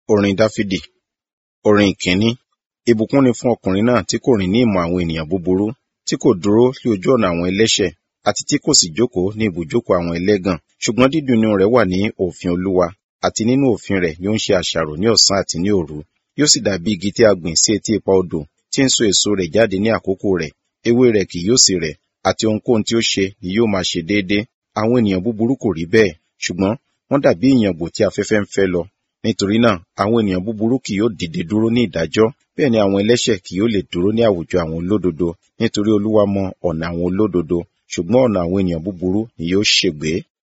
Orin Dáfídì Orin ìkíní. Ìbùkún ni fún ọkùnrin náà tí kò rìn ní ìmọ̀ àwọn ènìyàn búburú, tí kò dúró sí ojú ọ̀nà àwọn ẹlẹ́ṣẹ̀, àti tí kò sì jókòó ní ibùjókòó àwọn ẹlẹ́gàn. Ṣùgbọ́n dídùn inú rẹ̀ wà ní òfin Olúwa, àti nínú òfin rẹ̀ ni ó ń ṣe àṣàrò ní ọ̀sán àti ní òru. Yóò sì dàbí igi tí a gbìn sí etí ipa odò, tí ń so èso rẹ̀ jáde ní àkókò rẹ̀, ewé rẹ̀ kì yóò sì rẹ̀, àti ohunkóhun tí ó ṣe ni yóò máa ṣe déédé. Àwọn ènìyàn búburú kò rí bẹ́ẹ̀, ṣùgbọ́n wọ́n dàbí ìyàngbò tí afẹ́fẹ́ ń fẹ́ lọ. Nítorí náà, àwọn ènìyàn búburú kì yóò dìde dúró ní ìdájọ́, bẹ́ẹ̀ ni àwọn ẹlẹ́ṣẹ̀ kì yóò lè dúró ní àwùjọ àwọn olódodo. Nítorí Olúwa mọ ọ̀nà àwọn olódodo, ṣùgbọ́n ọ̀nà àwọn ènìyàn búburú ni yóò ṣègbé.